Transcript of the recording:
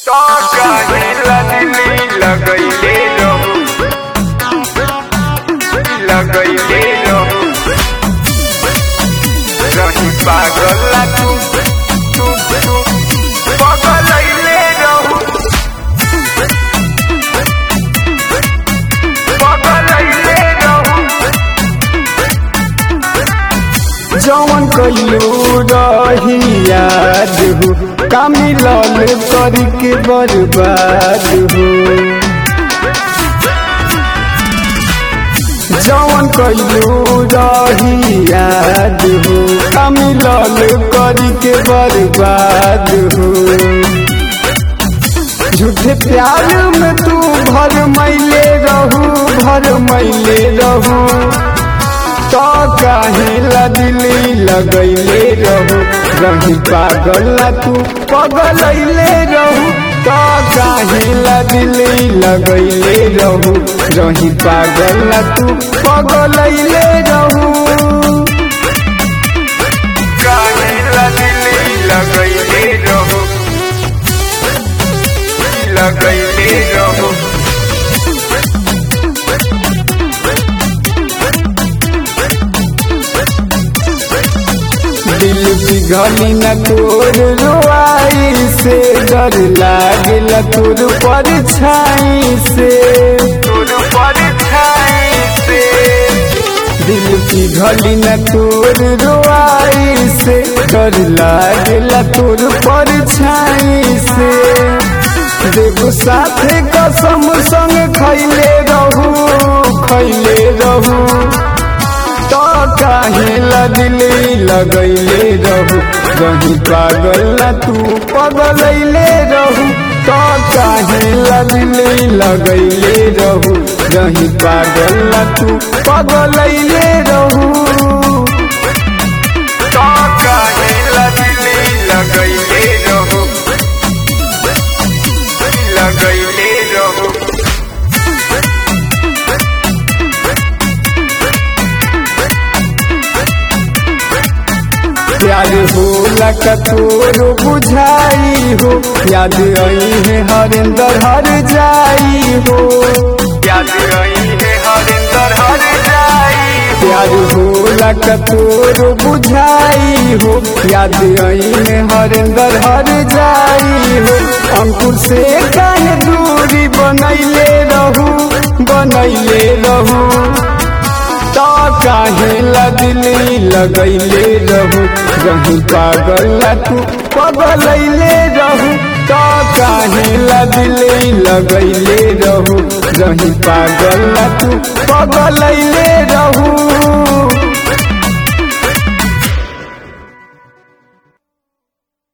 काहेला दिली लगैले रहू लगैले रहू रही पागल ला तू तू तू पगलैले रहू पगलैले रहू जवन कइलू रही याद हो का मिलल करके बर्बाद हो जवन कइलू रही याद हो का मिलल करके बर्बाद हो झूठे प्यार में तू भर मैले रहू भर मैले रहू तो काहेला दिली लगैले रहू रही पागल ला तू पगलैले रहू तो काहेला दिली लगैले रहू रही पागल ला तू पगलैले रहू काहेला दिली लगैले रहू लगैले रहू दिल पिघली न तोर रुआई से डर लागल तोर परछाई से तोर परछाई से दिल पिघली न तोर रुआई से डर लागल तोर परछाई से देखो साथे कसम संग खैले रहू खैले रहू तो काहेला दिली लगैले रहू रही पागल ला तू पगलैले रहू तो काहेला दिली लगैले रहू रही पागल ला तू पगलैले रहू तो काहेला दिली लगैले रहू लगैले रहू प्यार होला कतोरो बुझाई हो याद आई है हरिंदर हर जाई हो याद रही है हरिंदर हर जाई प्यार होला कतोरो बुझाई हो याद आई है हरिंदर हर जाई हो अंकुर से काहे दूरी बनैले रहू बनैले रहू तो काहेला दिली लगैले रहू रही पागल ला तू पगलैले रहू तो काहेला दिली लगैले रहू रही पागल ला तू पगलैले रहू